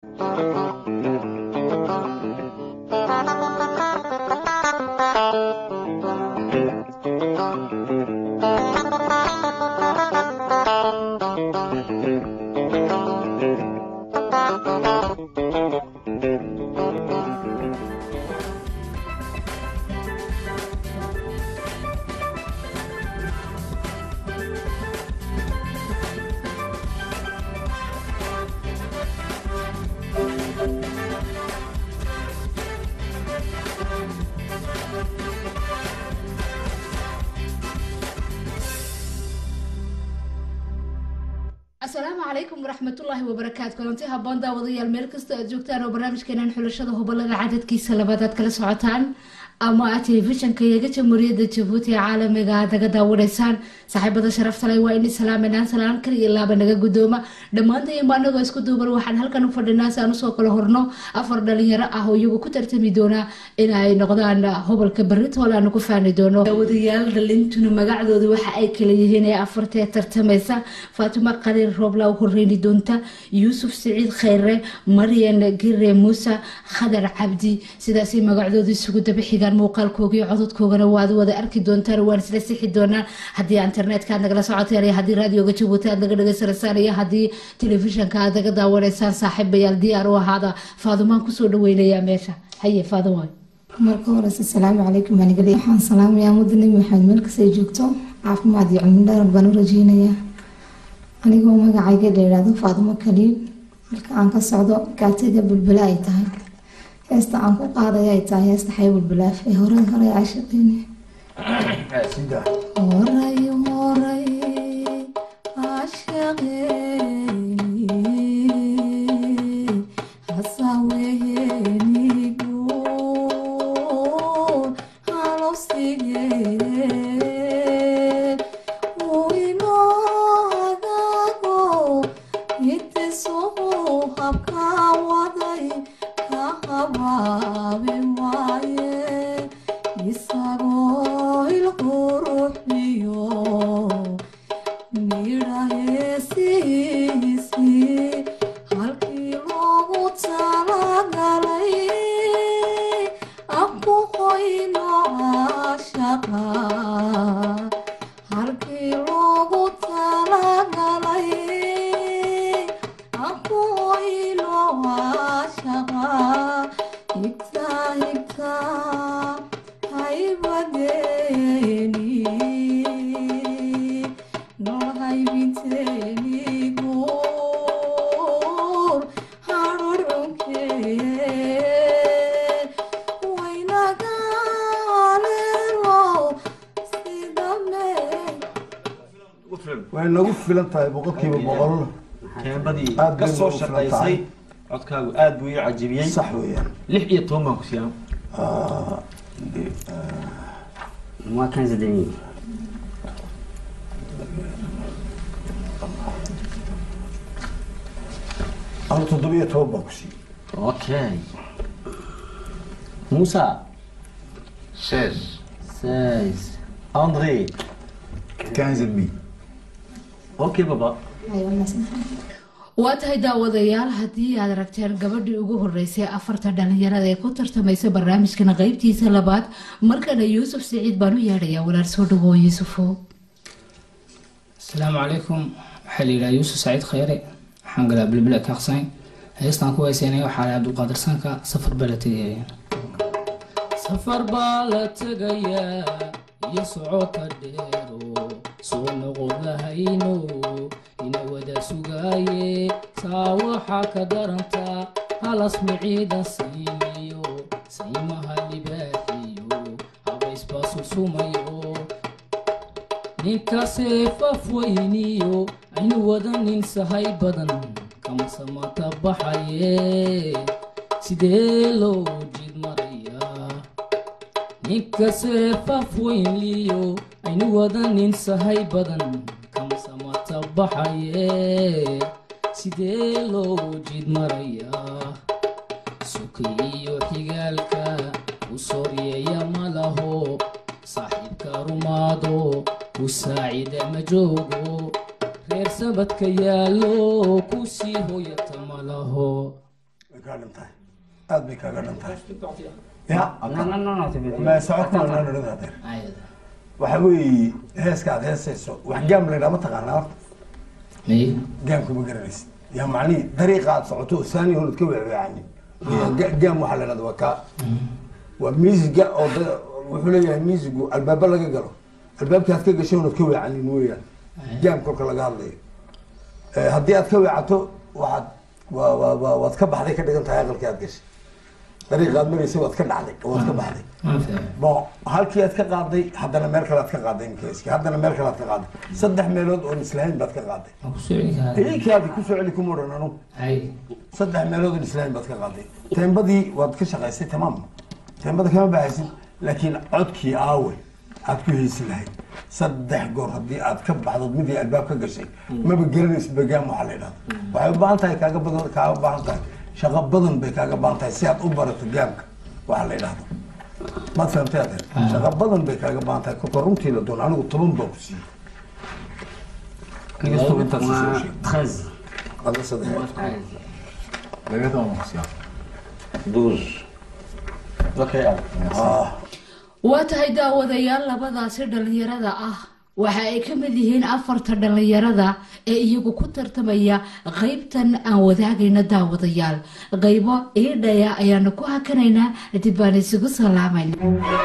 asalaamu calaykum waraxmatullaahi wabarakaatu kulanti haboon daawadayaal meel kastoo aad joogtaan oo barnaamijkeenan xulashada hubalada cadadkiisa labaad aad kala socotaan ama aad telefishanka iyaga jamhuuriyadda jabuuti ee caalamiga aad naga daawanaysaan saaxiibada sharafta leh waa in islaaminaan salaan kal iyo laaba naga guddooma dhammaantayanba anagoo isku duuban waxaan halkan u fadhinaa si aan usoo kala horno afar dhalinyaro ah oo iyagu ku tartami doona in ay noqdaan hobalka baritool aanu ku faani doono daawadayaal dhalintuna magacdooda waxa ay kala yihiin ee afartee tartamaysa faatimo qaliil roobla u horeyni doonta yuusuf siciid kheyre maryan gire muuse khadar cabdi sidaasay magacdooda isugu daba xigaan muuqaalkooga iyo cododkoogana waad wada arki doontaan waan isla sixi doonaan haddii internetka aad nagala socoteen iyo haddii raadioga jabuuti aad naga dhagaysanaysaan iyo haddii telefishanka aad naga daawanaysaan saaxiibayaal diyaar u ahaada faadumaan kusoo dhaweynayaa meesha haye faaduma marka horeyse asalaamu calaykum anigale waxaan salaamayaa mudda nebi maxamed meel kastay joogto caafimaad iyo cilmi dherar baan u rajeynayaa anigoo magacayga dheeraado faadumo kaliil halka aan ka socdo kaatiga bulbula ay tahay heesta aan ku qaadaya ay tahay heesta xay bulbulaaf ee hore hore caashiqiini horay horay caashiqiini hasaweenigu halofsigee uu inoodago itisuu habka waday ka habaabi waaye isagoo ilquruxiyo midhaheesiisii halkii loogu talagalay aku qoyno caashaqa halkii loogu talagalay aku qoyno caashaqa higta higta haybadeeni noo haybinteeni guur hadhudhunkee waynagaalelo sidamee way nagu filan tahay boqolkiiba boqol keembadii Aad ka bay soo ugu filan shaqaysay tahay. codkaagu aad buu ii cajibiyey sax weeyaan lix iyo toban baan ku siiyaan Moi 15 et demi. anu toddobiyo toban baan ku siiyey Ok. Moussa, 16. 16. andre quinze et demi ok baba waa tahay daawadayaal haddii aad aragteen gabadhii ugu horeysay afarta dhalinyarada ee ku tartamaysa barnaamijkan qeybtiisa labaad markana yuusuf siciid baan u yeedhayaa walaal soo dhawow yuusufo asalaamu calaykum waxaa la yidhaha yuusuf saciid khayre waxaan galaa bilbila kaaqsayn heestaan ku hayseynaya waxaa la cabdulqaadir sanka safar baa la tegaya safar baa la tegayaa iyo socota dheero soo noqon lahayno ina wada sugaaye saa waxaa ka daranta halas miciidan siimiyo saymaha libaaxiyo habaysbaa susumayo ninkaasee fafweyniyo aynu wada nin sahay badan kama samata baxaye sidee loo jid marayaa ninkasee fafweynliyo aynu wada nin sahay badan kama samata baxaye sidee loo jid marayaa sukay iyo xigaalka u soryeeya ma laho saaxiibka rumaado ku saacida ma joogo reer sabadka yaallo ku sii hoyata ma laho kaa dhan tahay aad bay kaaga dhan tahay ya Non, non, non, non, tu peux ma soco kuma naan odhan adeer ayada waxa weeye heeska aad heesayso wax gaam la yidhaha ma taqaanaa horta may gaamka ma garanaysid yaa macnihii dariiqa aad socoto oo saani hoonad ka weecweecanin Ga- gaam waxaa la yidhahda waa kaa waa miisiga oo da- wuxuu leeyahay miisigu albaaba laga galo albaabkii aad ka gashay oonad ka weecanin weeyaan gaam kolka laga hadlayo Eh, haddii aad ka weecato waxaad waa waa waa waad ka baxday ka dhigan tahay aqalkii aad gashay dariiqa aad maraysay waad ka dhacday oo waad ka baxday ma fahmi bon halkii aad ka qaaday haddana meel kale aad ka qaaday imkaaski haddana meel kale aad ka qaaday saddex meelood oon islahayn baad ka qaaday waan kusoo celin karaa idinkaadi kusoo celi kuma odhan anu ay saddex meelood oon islahayn baad ka qaaday teembadii waad ka shaqaysay tamaam teembada kama baxaysid laakiin codkii aawe aad ku heysi lahayd saddex goor haddii aad ka baxdo midii albaab ka gashay maba garanaysid bagaam waxaa la yidhahda waxay u baahan tahay kaaga badan kaaga baahan tahay shaqo badan bay kaaga baahan tahay si aad u barato gaamka waxaa la yidhahdo maad fahamtay adeer shaqo badan bay kaaga baahan tahay kolka runtii la doon anigu toban baa ku siiyey inkastoo intaas soo Moi, sheegay 13. adla saddex laga toban ku siyaa douze okay aad ah waa tahay daawadayaal labadaasi dhallinyarada ah waxa ay ka mid yihiin afarta dhallinyarada ee iyagu ku tartamaya qeybtan aan wadaagayna daawadayaal qeybo iidhaya ayaanu ku hakanaynaa dib baan isugu salaamayna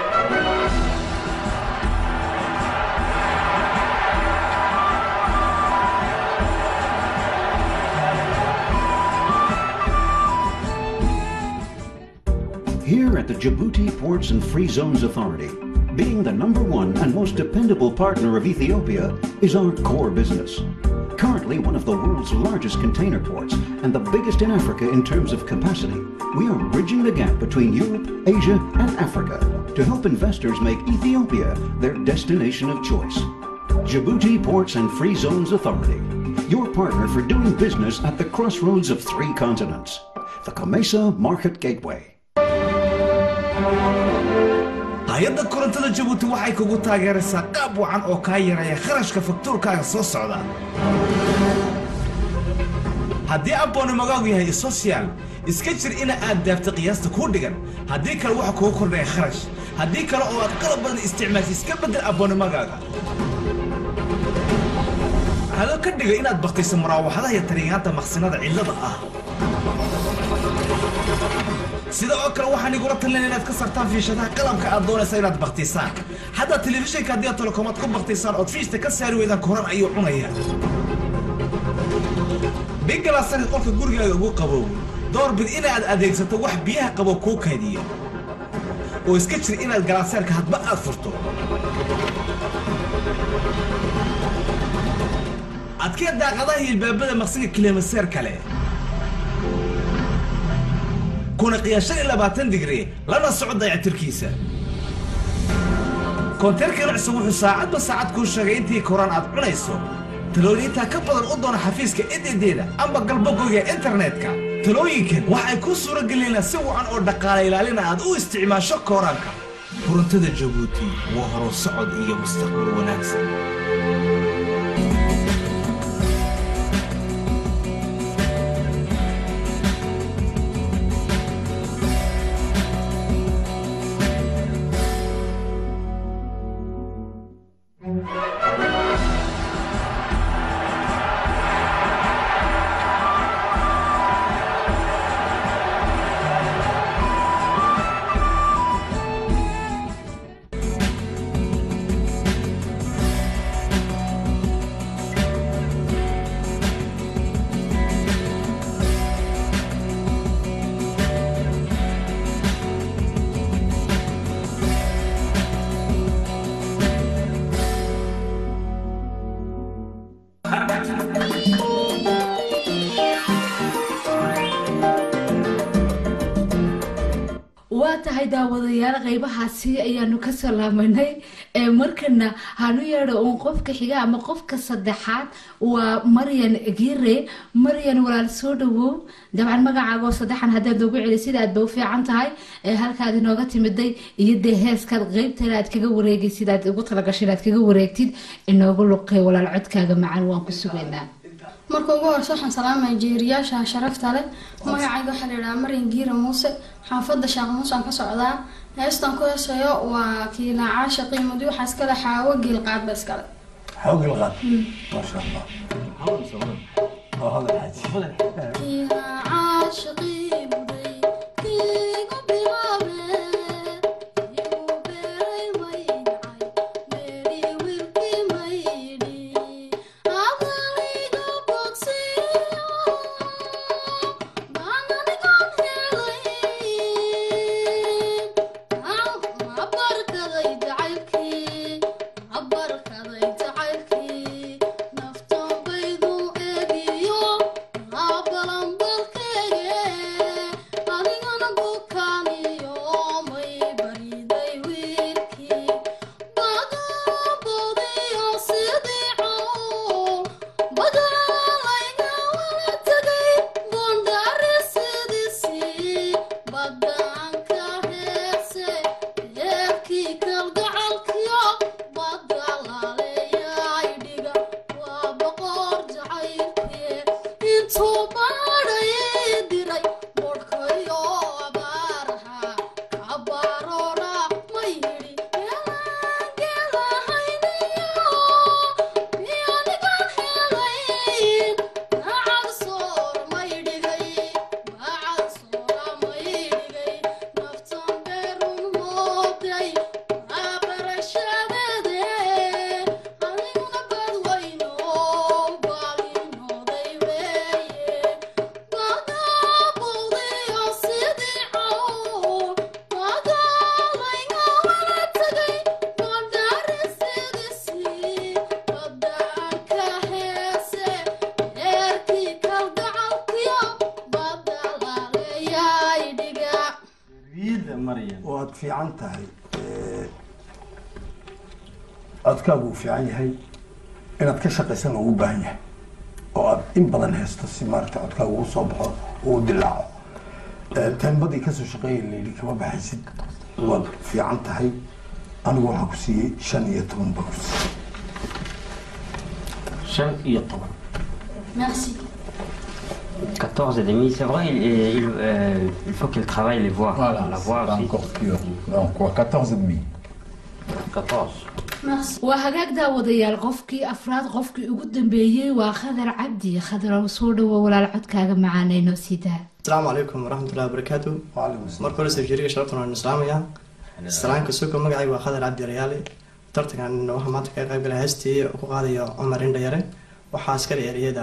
Here at the Djibouti Ports and Free Zones Authority, being the number one and most dependable partner of Ethiopia is our core business. Currently one of the world's largest container ports and the biggest in Africa in terms of capacity, we are bridging the gap between Europe, Asia, and Africa to help investors make Ethiopia their destination of choice. Djibouti Ports and Free Zones Authority, your partner for doing business at the crossroads of three continents. The Kamesa Market Gateway. hay-adda korontada jabuuti waxay kugu taageeraysaa qaab wacan oo kaa yareeya kharashka faktuurkaaga soo socda haddii abboonimagaagu yahay social iska jir ina aad daabta qiyaasta kuu dhigan haddii kale waxa kugu kordhaya kharash haddii kale oo aad qalab badan isticmaashay iska beddel abboonimagaaga hadoo ka dhiga inaad baktayso muraawaxadaha iyo tariyaanta maqsinada cillada ah sida oo kale waxaan igula talin inaad ka sartaan fiishadaha qalabka aad doonaysa inaad baktisaan haddaa telefishinka haddii aad telekomaad ku baktisaan ood fiishta ka saari weydaan koran ayuu cunaya bigalaasani qolka gurigaaga ugu qabow doorbid inaad adeegsato wax biyaha qabow kuu kaydiya oo iska jir inaad galaaseerka hadba aad furto adkee daaqadaha iyo ilbaabada maqsiga kilomaseer kale kuna qiyaas shan iyo labaatan digri lana soco dayactirkiisa koonteerka cusub wuxuu saacadba saacad kuu sheegay intii koraan aad cunayso talooyintaa ka badan u doona xafiiska ededeeda amba galbogoyga internetka talooyinkan waxay kuu suura gelinaa si wacan oo dhaqaale ilaalina aad u isticmaasho kooraanka korontada jabuuti waa horo socod iyo mustaqbal wanaagsan waa tahay daawadayaal qeybahaasi ayaanu ka salaamanay ee markana hanu yeedho uun qofka xiga ama qofka saddexaad waa maryan gire maryan walaal soo dhawow dabcan magacaagoo saddexan haddaad noogu celi sida aad ba u fiican tahay ee halkaad inooga timiday iyo dee heeskaad qeybtana aad kaga wareegay sidaad ugu talagashay inaad kaga wareegtid inoogu luqay walaal codkaaga macaan waan ku sugaynaa marka ugu horeysa waxaan salaamaya jeeriyaasha sharafta leh magacayga waxaa la yidhahaa marin giira muuse xaafadda sheekh muuse aan ka socdaa heestan ku heesayo waa kiilaacaasha qiimadi waxaa iskale xaawo geel qaadba iskale حوق الغد ما شاء الله هذا الحاج kiilaacaasha qiimadi kiigu bilaabe igu beeray maydhacay meedhi wiilkii maydhi adaliga bogsiyo baananigan helay abarkaday jacaylkii abarkaday jacaylkii naftan baydu eegiyo abalanbalkeege adigana bukaaniyo may bariday wiilkii badabodiyo sidii cawl badalayga wala tegay bondari sidiisii badaanka heese heerkii kalgacalkiyo badalaleeyay dhiga waa boqor jacaylkee intuu baadhay diray bodhkayo abaaraha kabaroora ma yidhi eelaangeelahayniyo miyanigan helayn bacad soor may dhigay bacad soora may dhigay naftan beerun mooday waa barashadeede adiguna badweyno baalinooday weeye badabowdayo sidii cawl badalayga wala tegay bandari sidiisii badaanka heese heerkii kalgacalkiyo badalaleeyay dhiga waad fiican tahay codkaagu uu fiican yahay inaad ka shaqaysana uu u baahan yahay oo aad in badan haysto si maaragta codkaagu uu soo baxo uu u dilaaco teembadii kasoo shaqeeya layidhi kama baxaysid waad fiican tahay anigu waxaa ku siiyey shan iyo toban baa ku siiyey shan iyo toban merci 14 et demi, c'est vrai, il, il, euh, il faut qu'il travaille les voix. Voilà, la c'est voix pas aussi. encore pur. Donc, quoi, 14 et demi. 14. merci waa hagaag daawadayaal qofkii afraad qofkii ugu dambeeyey waa khadar cabdi khadar soo dhawo walaal codkaaga macaanayno sidaa asalaamu calaykum waraxmatullahi wabarakaatu marka hore safjiriga sharaftan waan islaamaya salaanka suuka magacayga waa khadar cabdi rayaale tartankan waxaa maanta kaga qayb galay heestii ku qaadayo cumar indhayare waxaa iskale ereyada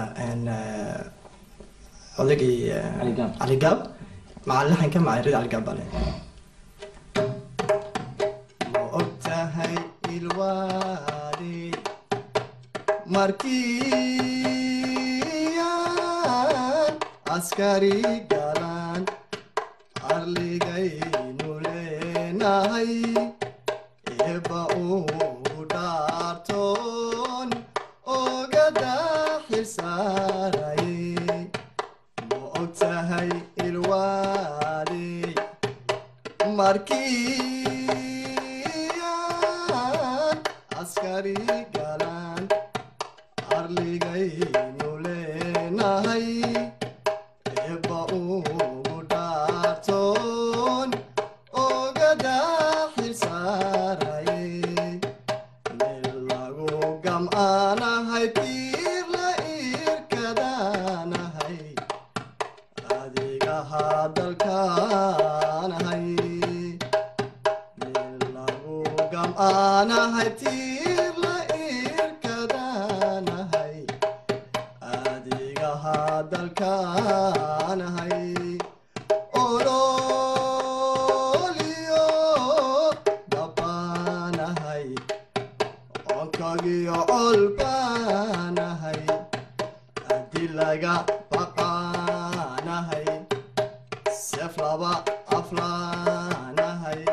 odagii cali gaab maca laxanka macayrida cali gaab bale ma ogtahay ilwaadi markiyaan askari galaan arligaynu leenahay eebba uu dhaartoon ogada xilsaaraye ma ogtahay ilwaadi markiyaan askari galaan arligaynu leenahay eebba ugu dhaartoon ogada xilsaaraye meel lagu gam'aanahay tiir la irkadaanahay adiga hadalkaanahay meel lagu gam'aanahay tiir la irkadaanahay adiga hadalkaanahay ololiyo dabaanahay onkagiyo colbaanahay haddii laga baqaanahay seef laba aflaanahay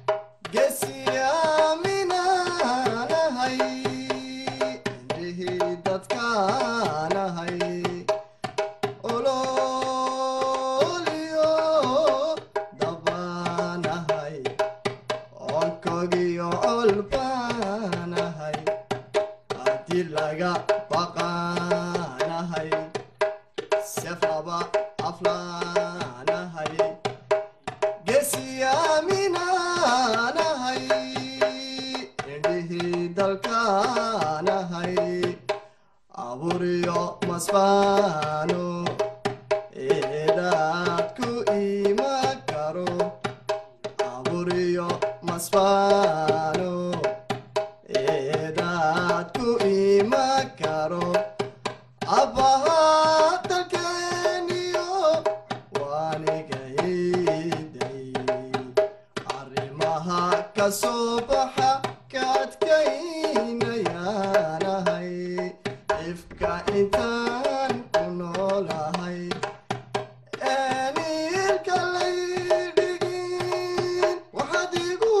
gesiyaaminaanahay indhihii dadkaanahay ololiyo dabaanahay onkagiyo colbaanahay haddii laga baqaanahay aniga iiday arrimaha ka soo baxa ka adkaynayaanahay ifka intaan ku noolahay eenilka laydhigin waxaad igu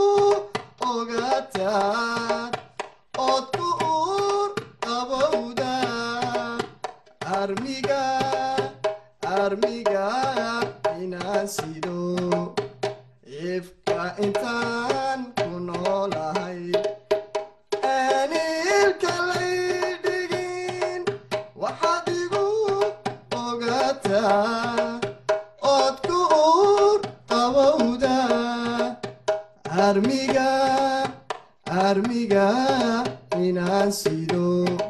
ogaataa ood ku uur qabowda armiga armiga inaan sido ifka intaan ku noolahay eenilka laydhigin waxaad igu ogaataa ood ku uur qabowda armiga armiga inaan sido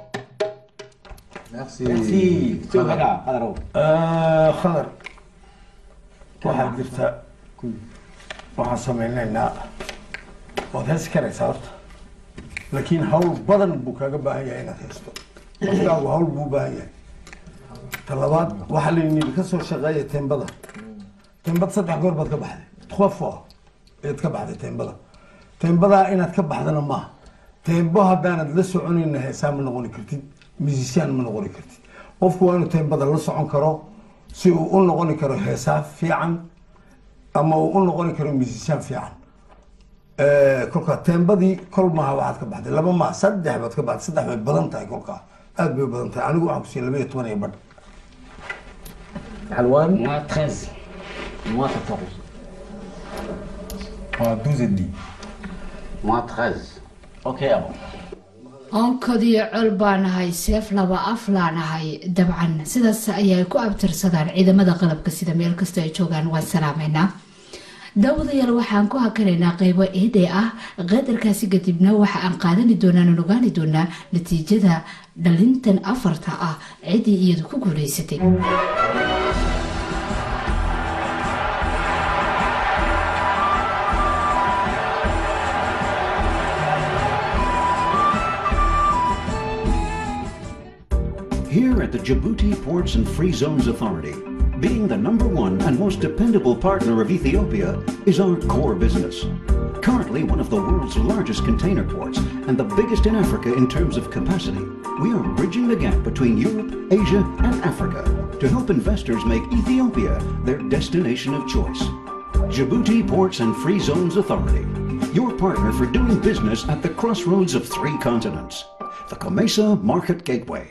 khadar waxaa jirta waxaan samaynaynaa waad heesi karaysaa horta laakiin hawl badan buu kaaga baahan yahay inaad haysto qofkaagu hawl buu u baahan yahay ta labaad waxaa layidhi ka soo shaqeeya teembada teembada saddex goor baad ka baxday trois fois ayaad ka baxday teembada teembadaa inaad ka baxdana maaha teembo haddaanad la soconayna heesaa ma noqoni kartid musician ma noqoni kartid qofku waa inuu teembada la socon karo si uu u noqoni karo heesaa fiican ama uu u noqoni karo musician fiican kolkaa teembadii kol maaha waxaad ka baxday laba maaha saddex baad ka baxday saddex bay badan tahay kolkaa aad bay badan tahay anigu waxaan kusiiya laba iyo toban iyo badh حلوان Moi 13. Moi 14. Moi 12 et demi. Moi 13. Ok, avant. onkodiyo col baanahay seef laba af laanahay dabcan sidaas ayay ku abtirsadaan ciidamada qalabka sida meel kastoo ay joogaan waan salaameynaa daawadayaal waxaan ku hakanaynaa qeybo eede ah qadarkaasi kadibna waxa aan qaadani doonaan aan ogaani doonaa natiijada dhalintan afarta ah ciddii iyadu ku guuleysatay Here at the Djibouti Ports and Free Zones Authority, being the number one and most dependable partner of Ethiopia is our core business. Currently one of the world's largest container ports and the biggest in Africa in terms of capacity, we are bridging the gap between Europe, Asia, and Africa to help investors make Ethiopia their destination of choice. Djibouti Ports and Free Zones Authority, your partner for doing business at the crossroads of three continents. The Comesa Market Gateway.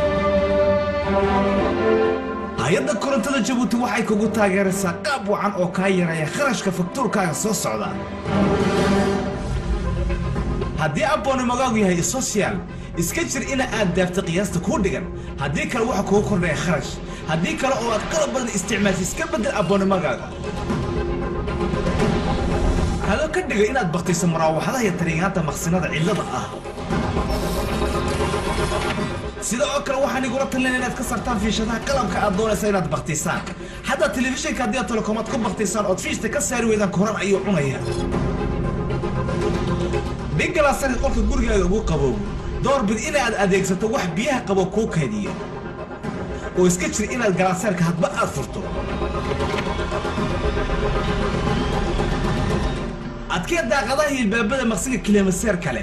hay-adda korontada jabuuti waxay kugu taageeraysaa qaab wacan oo kaa yareeya kharashka faktuurkaaga soo socda haddii abboonimagaagu yahay social iska jir ina aad daafta qiyaasta kuu dhigan haddii kale waxa kugu kordhaya kharash haddii kale oo aad qalab badan isticmaasha iska beddel abboonimagaaga hadoo ka dhiga inaad baktayso maraawaxadaha iyo tariigaanta maqsinada cillada ah sida oo kale waxaan igula talina inaad ka sartaan fiishadaha qalabka aad doonaysa inaad baktisaan xataa telefishinka haddii aad telekomaad ku baktisaan ood fiishta ka saari weydaan koran ayuu cunaya dhigalaasani qolka gurigaaga ugu qaboobo doorbid inaad adeegsato wax biyaha qabo kuu kaydiya oo iska jir inaad galaaseerka hadba aad furto adkee daaqadaha iyo ilbaabada maqsiga kilomiseer kale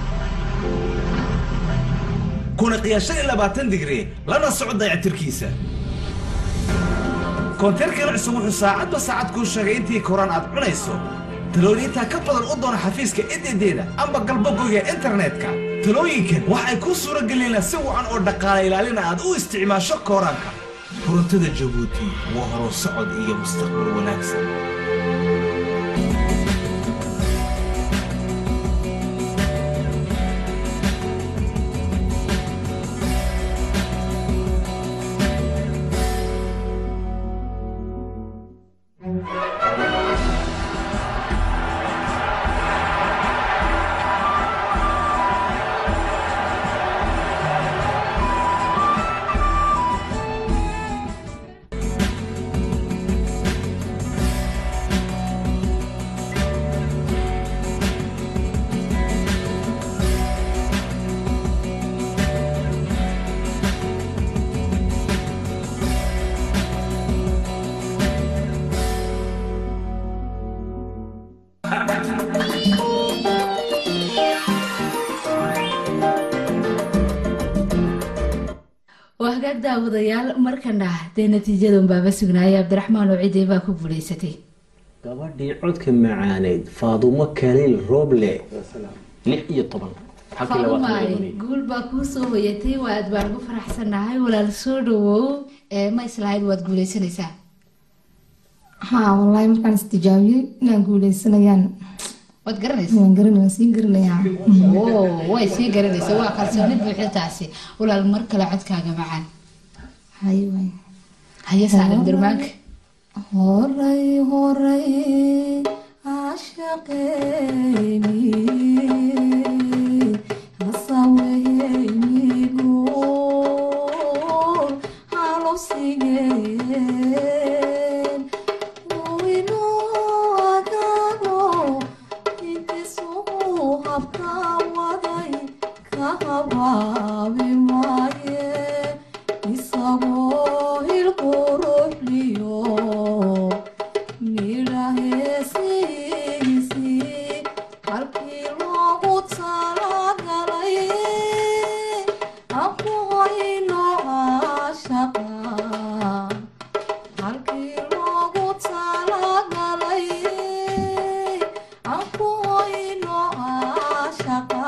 kuna qiyaashan iyo labaatan digri lana soco dayactirkiisa koonteerkan cusub wuxuu saacadba saacad kuu sheegay intii koraan aad cunayso talooyintaa ka badan u doona xafiiska ededeeda amba galbogoyga internetka talooyinkan waxay kuu suura gelinaa si wacan oo dhaqaala ilaalina aad u isticmaasho kooraanka korontada jabuuti waa horo socod iyo mustaqbal wanaagsan hagaag daawadayaal markana dee natiijada unbaaba sugnaaya cabdiraxmaan oo cidey baa ku guulaysatay gabadhii codka macaaneyd faadumo kaliil rooble lix iyo toban halkii labaatan faadumaay labanay guul baa kuu soo hoyatay waa aad baan ugu faraxsanahay walaal soo dhawow ee ma islahayd waad guuleysanaysaa haa wallaahi markaan istijaabiyey inaan guuleysanayaan waad garanaysa waan garanay waan sii garanayaa oo way sii garanaysa waa kalsooni buuxda taasi walaal mar kale codkaaga macaan haye waay haye saaran durmaanka horay horay ashaqeyni hasaweynigool halosigeen uwinoagago intisuu habka waday ka habaabi maaye isagoo hilquruxliyo midhaheesiisii halkii loogu talagalay aqooyno caashaqa halkii loogu talagalay aqooyno caashaqa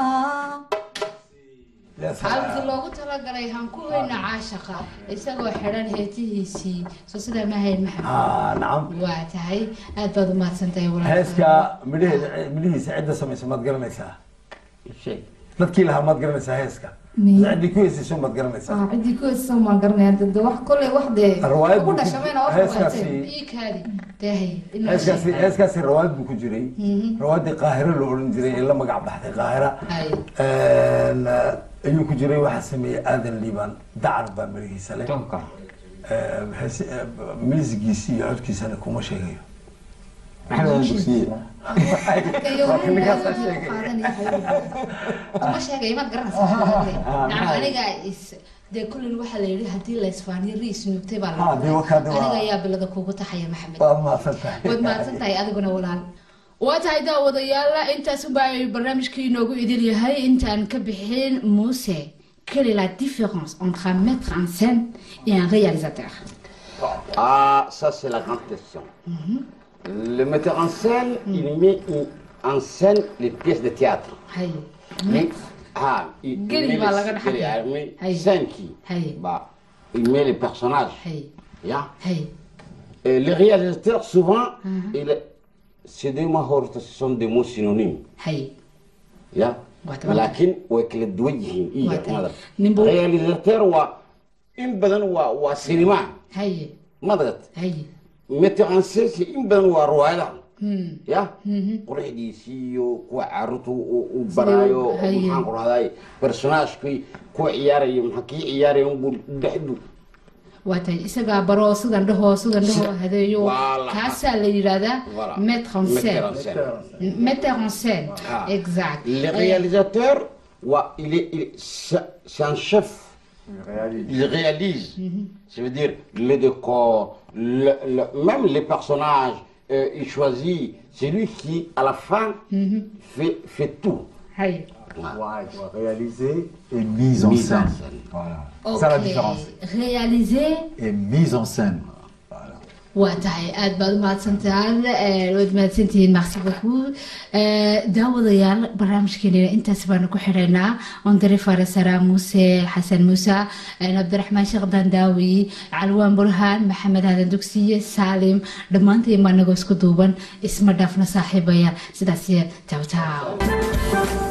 halkii loogu talagalay hankuweyna caashaqa isagoo xidhan heetihiisii soo sidaa ma hayn Ah, maxamed nacam waa tahay aad baad umahadsan tahay walaal heeska midhaheeda midhihiisa cidda samaysa maad garanaysaa dadkii lahaa maad garanaysaa heeska Miya. ciddii ku heesayso maad garanaysaa ah ciddii ku heesa maan garanaya dade wax kolley wax dee Riwaayad ugu buu ku- dhashameyna wax heeskaasi- waatay iikaadi dahay heeskaasi heeskaasi rawaad buu ku jiray Mhm. rawaadii qaahiro la odhan jiray ee la magac baxday qaahira Ay. Een, ayuu ku jiray waxaa sameeyey aadan liibaan dacar baa marigiisa leh Ee, hees- ee, miisigiisi iyo codkiisana kuma sheegayo ninkaasaa sheegay kuma sheegay maad garanaysaa nacam aniga is dee kullin waxaa la yidhi haddii la isfaaniyo riis nuugtay baa Ah, dee wakaa, dee waa- aniga ayaa bilada kugu taxaya maxamed waad mahadsan tahay waad mahadsan tahay adiguna walaal waa tahay daawadayaal intaas unbaa ay barnaamijkii inoogu idin yahay intaan ka bixin muuse quelle est la différence entre un maître en scène et un réalisateur Ah, ça c'est la grande question. Le metteur en scène, il met une- en scène les pièces de théâtre. Hay. Mais, ah, il, il Geli met baa les- laga dhex geli, arkay. ah, mais Hay. scène qui Hay. bah, Il met les personnages. Hay. Yeah. Hay. Et les réalisateurs, souvent, Mhm. il- c'est des mots, ce sont des mots synonymes. Hay. Yeah. Waata- لكن وكل دوجهين إيه Waata. ماذا Nimbo- réalisateur و إن بدن و وسينما Hay. ماذا Hay. metteur en scène c'est إن بدن ورواية Hmm. ya Mhm. quruxdiisiiyo kuwa caruurta u u baraayo Haye. maxaan ku rahday personaagekii kuwa ciyaarayo maxaa kii ciyaaraya unbuu dhexdu waa tahay isagaa baro sidan dhahoo sidan dhahoo hadeeyo Voilà. kaasaa la yidhahdaa Voilà. mettre en scène Metteur en scène. metteur en scène Ah. exact le réalisateur ouais, il est, il est- c'est c'est un chef il réalise ça veut dire le décor le, le- même les personnages euh, il choisit c'est lui qui à la fin fait, fait tout Hay. Réalisé et mise en Mise en scène. scène. Voilà. Ok. C'est ça la différence. réalisé Et mise en scène. waa tahay aad baad umahadsantahaan Eh, waad mahadsantihiin merci beaucoup Eh, daawadayaal barnaamijkeena intaas baanu ku xidhaynaa ondare farasara muuse xasan muuse eh, cabdiraxmaan sheekh dandaawi calwaan burhaan maxamed aadan dugsiye saalim dhammaantiin baa nagoo isku duuban isma dhaafna saaxiibayaal sidaas taaw taaw